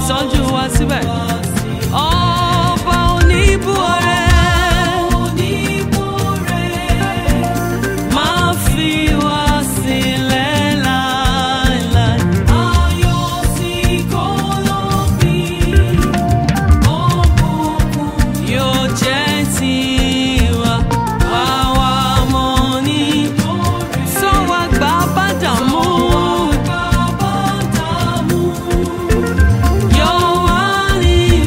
tọ́jú wa síbẹ̀. ọba oníbú ọrẹ́ máa fi wá sílẹ̀ láéláé. ayọ̀ tí kò lópin yóò jẹ́ tiwa wá wá mọ́ ní. sọ wá gbà bá dààmú. yóò wá ní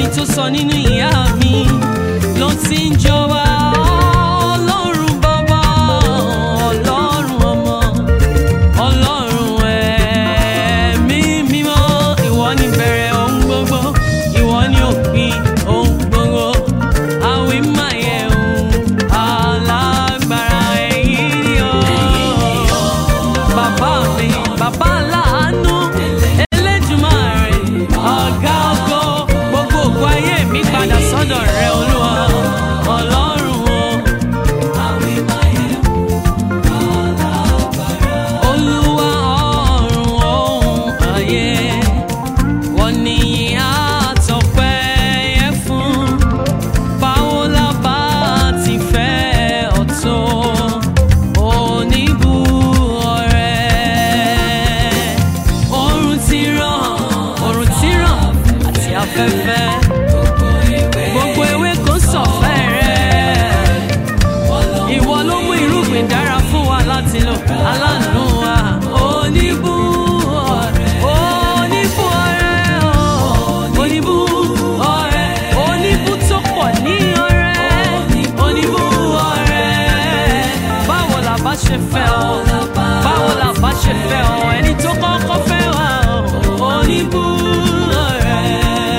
tó sọ nínú ìyá mi ló ti ń jọba ọlọ́run bàbá ọlọ́run ọmọ ọlọ́run ẹ̀mí mímọ́ ìwọ ni bẹ̀rẹ̀ ohun gbogbo ìwọ ni òpin ohun gbogbo àwìn máa yẹ ohun alágbára ẹ̀yìn ni ọ́ bàbá mi bàbá láàánú Elédùmarè ọ̀gá ògo gbogbo ògo ayé mi padà sọ́dọ̀ rẹ olúwa ọlọ́run o. olúwa ọ̀run ohun ayé wọ́n ní àtọ̀pẹ́ yẹ fún báwo la bá ti fẹ́ ọ̀tọ̀ oníbù ọ̀rẹ́ oòrùn ti ràn oòrùn ti ràn àti afẹ́fẹ́ gbogbo ewé kò sọ̀fẹ́ rẹ̀ ìwọ ló mú irúgbìn dára fún wa láti lò aláàánú wa oníbù ọ̀rẹ́ oníbù ọ̀rẹ́ o oníbù ọ̀rẹ́ oníbù tó pọ̀ ní ọ̀rẹ́ oníbù ọ̀rẹ́ báwo la bá ṣe fẹ́ ọ báwo la bá ṣe fẹ́ ọ ẹni tó kọ́kọ́ fẹ́ wa o oníbù ọ̀rẹ́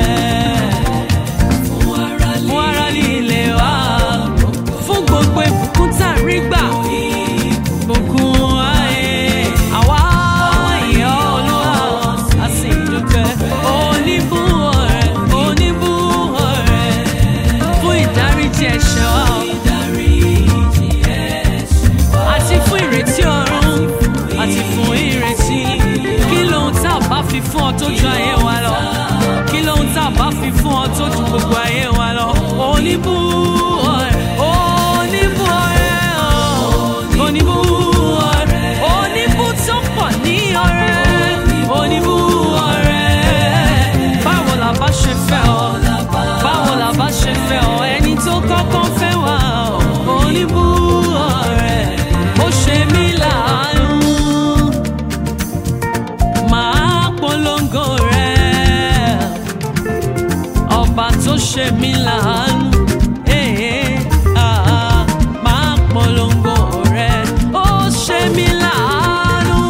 fún ara líle wa fún gbogbo ìbùkún tá a rí gbà ìbùkún ayé àwa ìyá olúwa a sì dúpẹ́ oníbù ọ̀rẹ́ oníbù ọ̀rẹ́ fún ìdáríjì ẹ̀ṣẹ̀ wa àti fún ìrètí ọ̀run àti fún ìrètí kí lóhun tá a bá fi fún ọ tó ju ayé wa lọ kí lóhun tá a bá fi fún ọ tó ju gbogbo ayé wa lọ oníbù ọ̀rẹ́ oníbù ọ̀rẹ́ ọ̀ oníbù ọ̀rẹ́ oníbù tó pọ̀ ní ọ̀rẹ́ oníbù ọ̀rẹ́ báwo la bá ṣe fẹ́ ọ báwo la bá ṣe fẹ́ ọ ẹni tó kọ́kọ́ fẹ́ wá ọ oníbù ọ̀rẹ́ ó ṣe mí láàánú máa polongo rẹ̀ ọba tó ṣe mí láàánú eh, ah, máa polongo rẹ̀ ó ṣe mí láàánú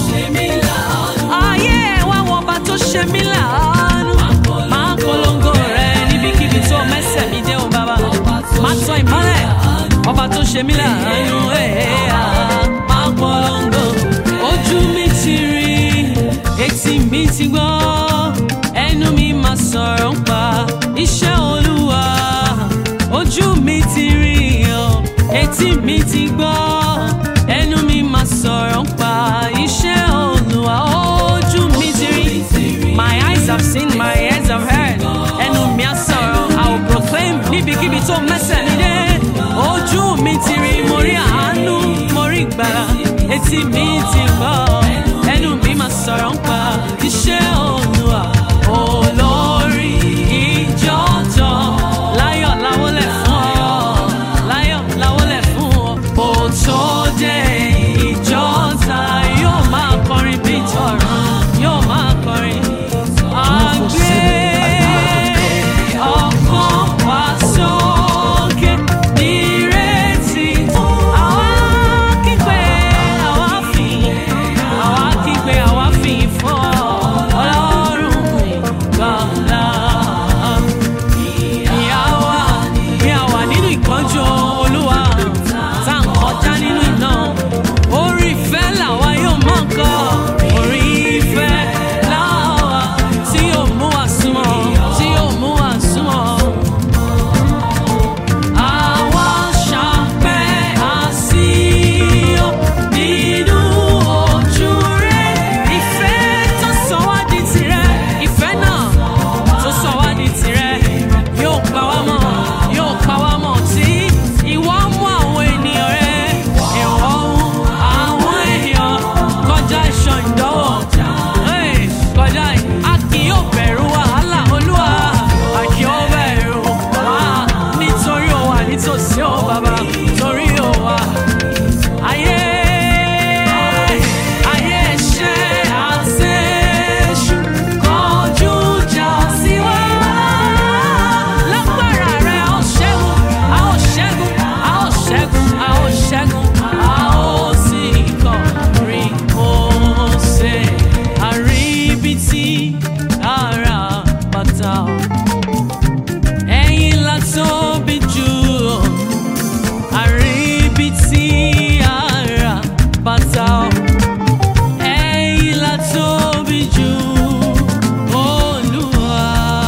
ayé ẹ̀ wá wọ ọba tó ṣe mí láàánú máa polongo rẹ̀ níbikíbi tó mẹ́sẹ̀ mi dé o bàbá máa tọ́ ìmọ́lẹ̀ ọba tó ṣe mí láàánú eh, ah, máa polongo ojú mi ti rí etí mi ti gbọ́ ẹnu mi máa sọ̀rọ̀ ń pa iṣẹ́ olúwa ojú mi ti rí ọ etí mi ti gbọ́ ẹnu mi máa sọ̀rọ̀ ń pa iṣẹ́ olúwa ojú mi ti rí my eyes have seen my ears have heard ẹnu mi á sọ̀rọ̀ I will proclaim níbikíbi tó mẹ́sẹ̀ mi dé ojú mi ti rí mo rí àánú mo rí ìgbàlà etí mi ti gbọ́ ẹnu mi máa sọ̀rọ̀ ń pa iṣẹ́ olúwa olórí ìjọ tán láyọ̀ láwọlẹ̀ fún ọ láyọ̀ láwọlẹ̀ fún ọ kò tó dé ìjọ ta yóò máa kọrin bí tọ̀run yóò máa kọrin àgbẹ̀ ọkàn wá sókè nírètí àwa kígbe àwa fìyìn àwa kígbe àwa fìyìn fún. o. Ẹ̀yin la tóbi jù o. Àríbi tí ara bàtà o. Ẹ̀yin la tóbi jù Olúwa.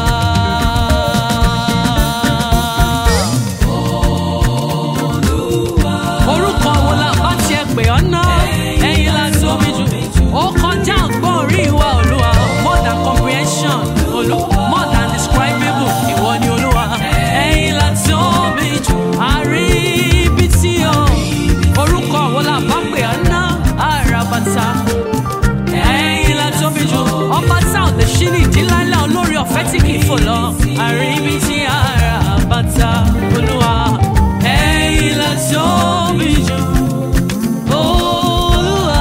Orúkọ wo la bá tiẹ̀ pè ọ́ ná? Ẹ̀yin la tóbi jù. Ó kọjá ọgbọ́n orí wa Olúwa. More than comprehension. Olú more than describable. Ìwọ ni Olúwa. Ẹ̀yin la tóbi jù. Àríbi tí o. Orúkọ wo la bá pè ọ́ ná? Àràbàtà ẹ̀yin la tóbi jù ọba tá ò lè ṣí ní ìdílálẹ̀ olórí ọ̀fẹ́ tí kì í fò lọ àríbi tí ara bàtà olúwa ẹ̀yin la tóbi jù olúwa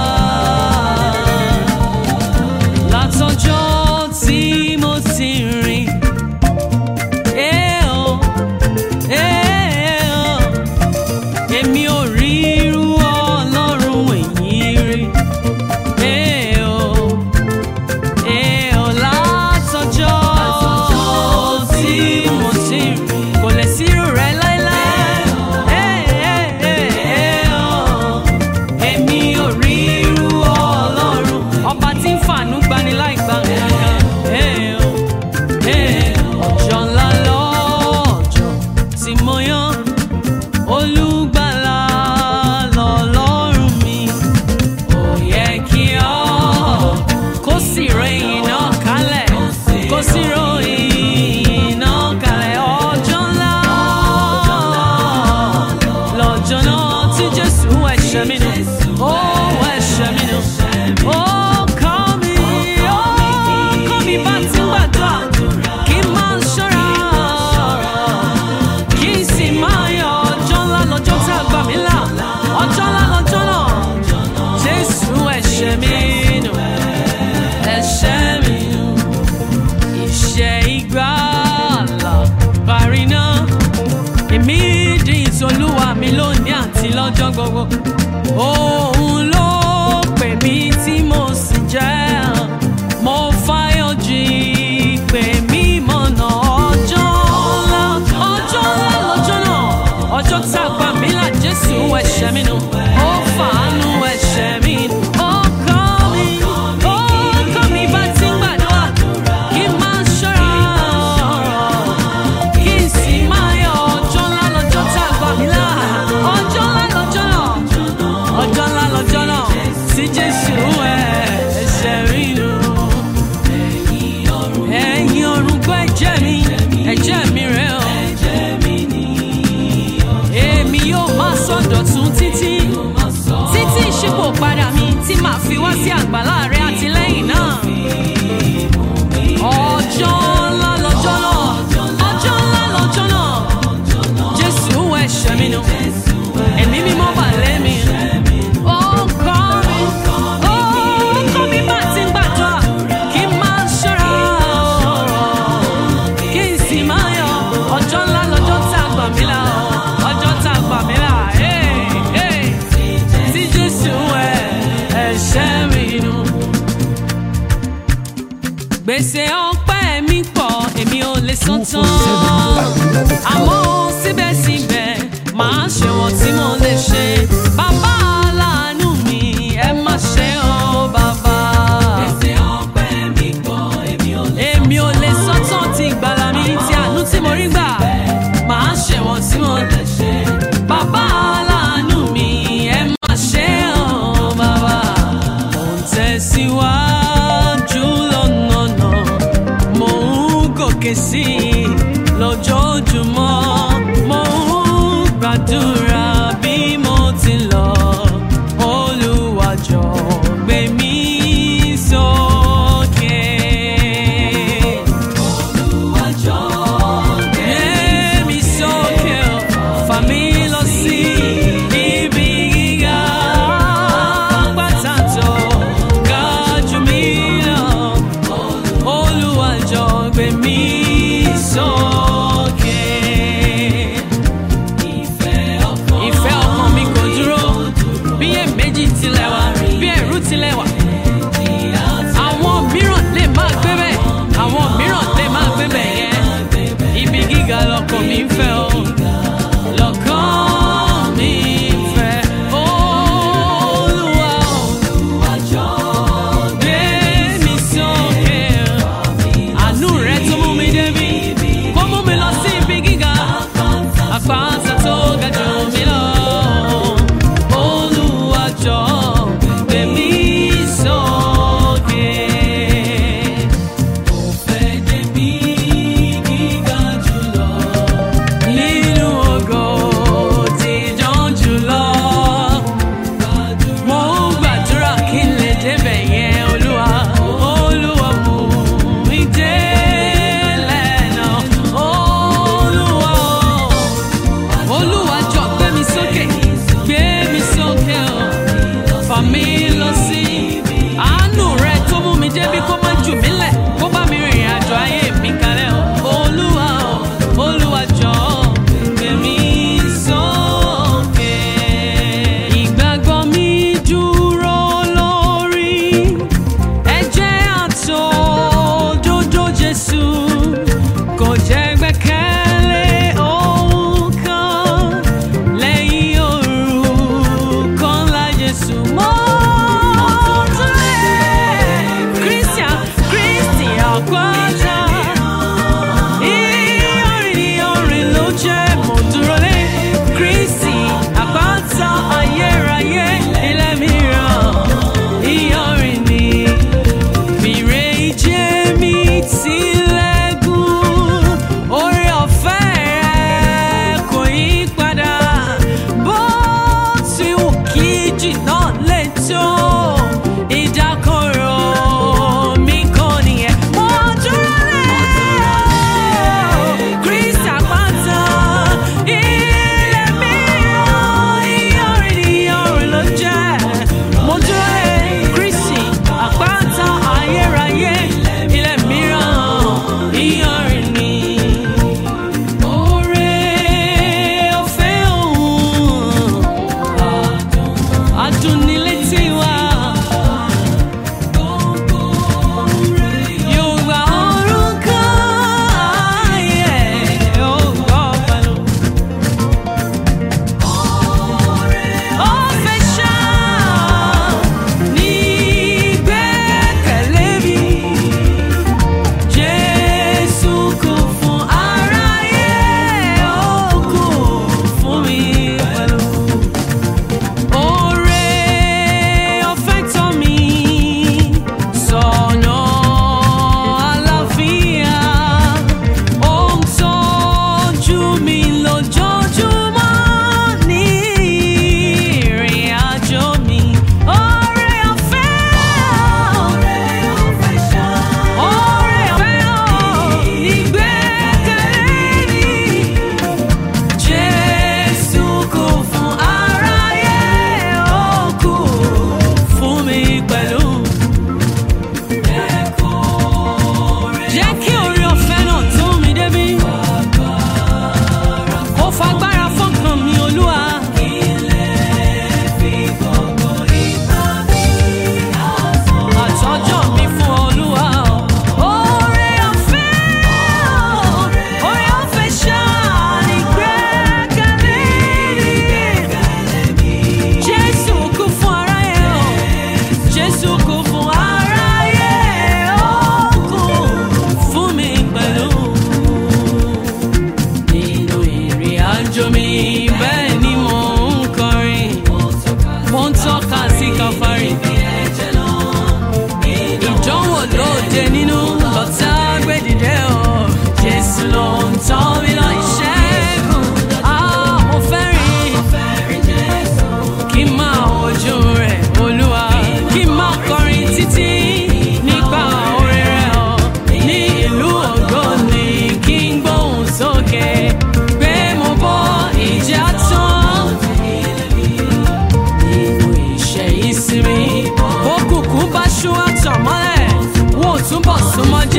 látọjọ́ tí mo ti rìn. Eh, oh, eh, oh èmi ò rí irú ọlọ́run èyí rí. Ee o, ee o, látọjọ́ tí mo ti rí, kò lè sí irú rẹ̀ láéláé. Ee, ee, ee, ee o, èmi ò rí irú ọlọ́run, ọba tí ń fàánú gbani láì gba nǹkan. Ee o, ee, ọjọ́ ńlá lọ́jọ́ tí mo yán olùgbàlà lọ́lọ́run mi ó yẹ kí ọ kó sì ròyìn náà kalẹ̀ kó sì ròyìn náà kalẹ̀ ọjọ́ ńlá lọ́jọ́ náà tí jésù ẹ̀ṣẹ̀ mi nù ó ẹ̀ṣẹ̀ mi nù ó kọ́ mi ó kọ́ mi bá ti ń gbàdúrà kí n máa ṣọ́ra kí n sì máa yọ ọjọ́ ńlá lọ́jọ́ tá a gbà mí là ọjọ́ ńlá lọ́jọ́ náà jésù ẹ̀ṣẹ̀ mi nù ẹ̀ṣẹ̀ mi nù ìṣẹ́ ìgbàlà parí náà èmi di ìtòlúwa mi lónìí àti lọ́jọ́ gbogbo òun ló pè mí tí mo sì jẹ́ mo fáyọ̀ jí pè mí mọ̀nà ọjọ́ ńlá ọjọ́ ńlá lọ́jọ́ náà ọjọ́ tá a gbà mí là jésù ẹ̀ṣẹ̀ mi nù ó fàánú ẹ̀ṣẹ̀ mi nù ó kọ́ mi ó kọ́ mi bá ti ń gbàdúrà kí n máa ṣọ́ra kí n sì máa yọ ọjọ́ ńlá lọ́jọ́ tá a gbà mí là ọjọ́ ńlá lọ́jọ́ náà ọjọ́ ńlá lọ́jọ́ náà sí jésù ẹ̀ṣẹ̀ mi nù ẹ̀yin ọ̀run gbọ́ ẹ̀jẹ̀ mi ẹ̀jẹ̀ mi rẹ̀ o. èmi yóò máa sọ̀dọ̀tún títí títí ìṣípò padà mi tí màá fi wá sí àgbàlá rẹ àtìlẹ́yìn náà. ọjọ́ ńlá lọ́jọ́ náà ọjọ́ ńlá lọ́jọ́ náà jésù ẹ̀ṣẹ̀ mi nù ẹ̀mí mímọ́ bà lé mi. Ó kọ́ mi, ó kọ́ mi bá ti ń gbàdúrà kí n máa ṣọ́ra kí n sì máa yọ ọjọ́ ńlá lọ́jọ́ tá a gbà mí là ọjọ́ tá a gbà mí là tí jésù ẹ̀ ẹ̀ṣẹ̀ mi nù. gbèsè ọpẹ́ mi pọ̀ èmi ò lè san tán àmọ́ síbẹ̀síbẹ̀ màá ṣe wọ́n tí mo lè ṣe bàbá aláàánú mi ẹ má ṣe ọ́ bàbá. gbèsè ọpẹ́ mi pọ̀ èmi ò lè san tán èmi ò lè san tán ti ìgbàlà mi ti àánú tí mo rí gbà màá ṣe wọ́n tí mo lè ṣe bàbá aláàánú mi ẹ má ṣe ọ́ bàbá. mo ń tẹ̀síwájú lọ́nà náà mo ń gòkè sí i lójoojúmọ́ mo ń gbàdúrà bí mo ti lọ Olúwa jọ̀ọ́ gbé mi sókè. Olúwa jọ̀ọ́ gbé mi sókè o, fà mí lọ sí ibi gíga pátá tó ga jù mí lọ. Olúwa jọ̀ọ́ gbé mi sókè. Ìfẹ́ ọkàn mi kò dúró, bí èméjì tilẹ̀ wà, bí ẹ̀rù tilẹ̀ wà. Àwọn mìíràn lè máa gbé bẹ́ẹ̀, àwọn mìíràn lè máa gbé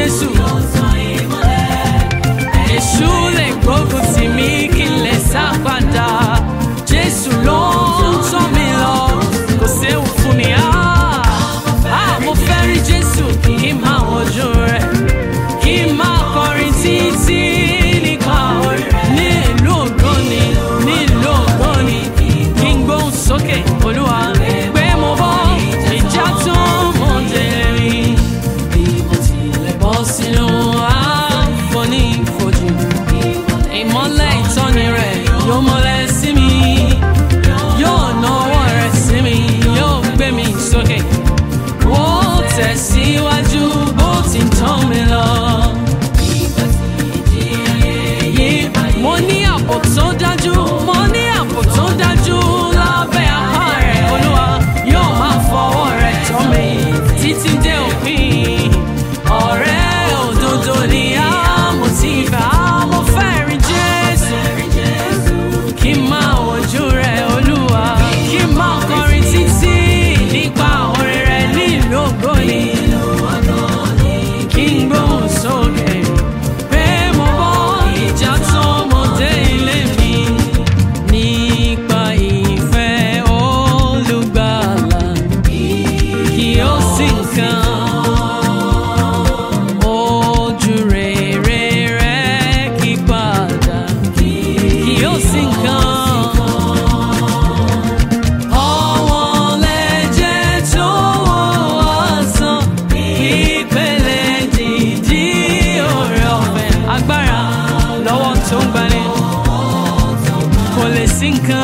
Jésù. Èṣù lè gbógun tì mí kí n lè sá padà. Jésù ló ń tọ́ mi lọ, kò séwu fún mi. Ah, ah, mo fẹ́ rí Jésù kí n máa wojú rẹ̀, kí n máa kọrin títí nípa orin. Ní ìlú ògbóni, ní ìlú ògbóni, kí n gbóhùn sókè, Olúwa, pé mo bọ́ ìjà tó mọ̀ dé rí bọ́ sínú àfonífojì. Ìmọ́lẹ̀ ìtọ́ni rẹ̀ yóò mọ́lẹ̀ sí mi. Yóò náwó rẹ̀ sí mi, yóò gbé mi sókè. Ó tẹ̀síwájú bó ti ń tán mi lọ. Mo ní àpò tó dájú, mo ní àpò tó dájú lábẹ́ apá rẹ̀. Olúwa yóò máa fọwọ́ rẹ̀ tọ́ mi títí dé òpin. Ọ̀rẹ́ òdodo ni àmọ̀ tí ìfẹ́ àmọ̀ fẹ́ rí Jésù. Kí n máa wojú rẹ̀ Olúwa, kí n máa kọrin títí nípa orin rẹ̀ nílùú ògbóni. Kí n gbóhùn sókè pé mo bọ́ ìjà tó mo dé ilé mi. Nípa ìfẹ́ olùgbàlà, kí ó sì kàn ojú rere rẹ̀ kí padà kí ó sì kàn. Ọ̀wọ́n lẹ̀jẹ̀ tó wọ́ ọ̀sán, ìpele dìdí oore ọ̀fẹ́. Agbára lọ́wọ́ tó ń gbani, kò lè sí nǹkan